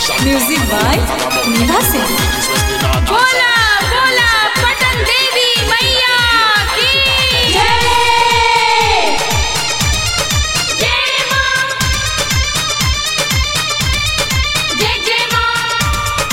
music by निभा सिंह बोला बोला पटन देवी मैया की जय जय मां जय जय मां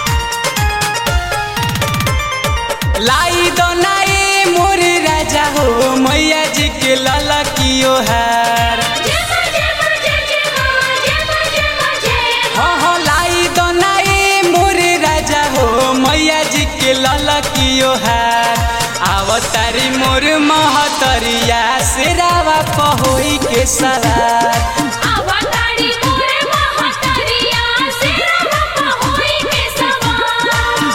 लाई दो नाए मोर राजा हो मैया जी के लाला कियो हार जय मां जय मां जय जय मां जय मां जय मां जय हो हो लाई दो नाए मोर राजा हो मैया जी के लाला कियो हार आवतारी मोर महतरिया से रावा पहोई के सवार अवतारी मोरे महतरिया सिरा बापा होई के सवार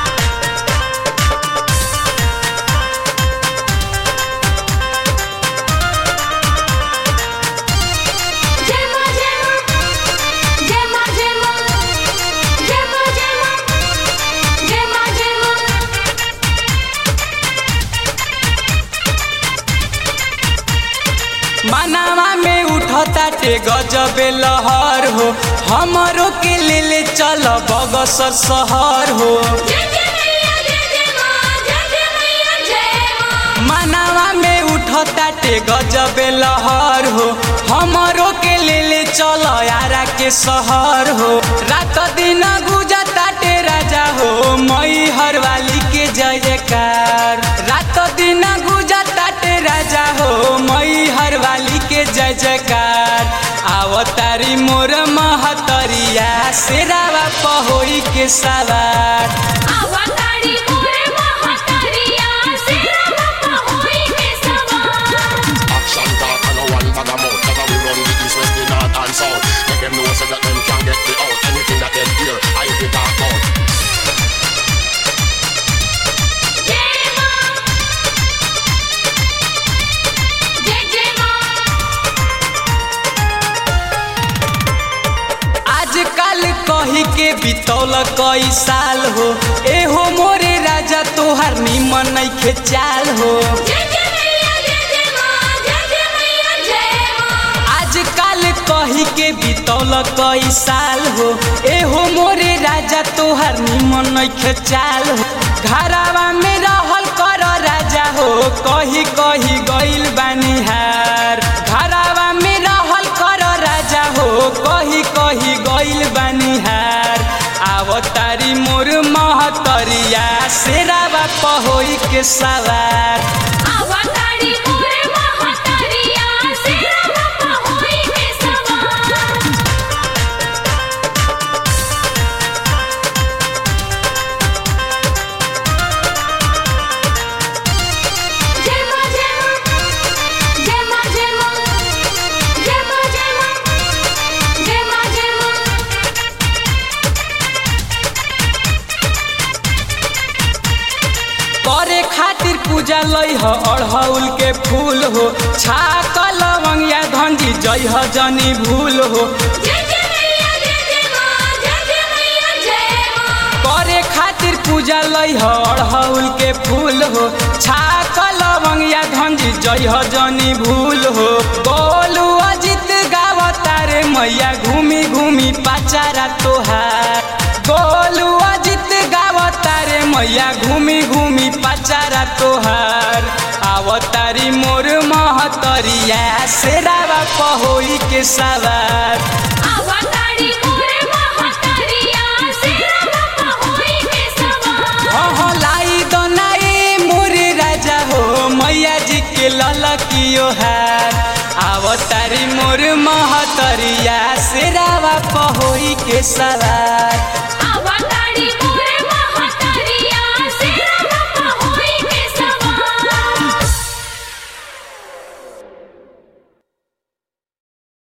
जय मां जय मां जय मां जय मां जय मां जय मां जय मां जय मां मनावा में उठता टे गजबे लहर हो हमरो के ले ले चल बगसर शहर हो जय जय मैया जय जय मां जय जय मैया जय मां मनावा में उठता टे गजबे लहर हो हमरो के ले ले चल यारा के शहर हो रात दिन गुजता टे राजा हो मई हर वाली के जय जयकार रात दिन गुजता टे राजा हो मई हर वाली के जय जयकार आवतारी मोर महतरिया शेरावा पहोई के सवार अवतारी मोरे महतरिया सिरा बापा होई के सवार Action talk and no one bag of mouth Cause we run the east, west, the north and south Make them know so that them can get me out Anything that them hear, I be talk out जय मां जय जय मां आजकल कही के बितौल कई साल हो एहो मोरे राजा तोहार निमन नइखे चाल हो जय जय मैया जय जय मां जय जय मैया जय मां आजकल कही के बितौल कई साल हो एहो मोरे राजा तोहार निमन नइखे चाल हो घरावा में रहल कर राजा हो कही कही गइल बानिहार घरावा में रहल कर राजा हो कही कही गइल बानिहार आवतारी मोर महतरिया शेरावा पहोई के सवार अवतारी मोरे महतरिया सिरा बापा होई के सवार जय मां जय मां जय मां जय मां जय मां जय मां जय मां जय मां करे खातिर पूजा लई ह अड़हउल के फूल हो छाक लवंगिया धंजी जई ह जनी भूल हो जय जय मैया जय जय मां जय जय मैया जय मां करे खातिर पूजा लई ह अड़हउल के फूल हो छाक लवंगिया धंजी जई ह जनी भूल हो बोलू अजित गावतारे मैया घूमी घूमी पाचारा तोहार गोलू अजित गावतारे मैया घूमी घूमी पाचारा तोहार आवतारी मोर महतरिया शेरावा पहोई के सवार अवतारी मोरे महतरिया सिरा बापा होई के सवार हो हो लाई दो नाए मोर राजा हो मैया जी के ललकियो हार आवतारी मोर महतरिया शेरावा पहोई के सवार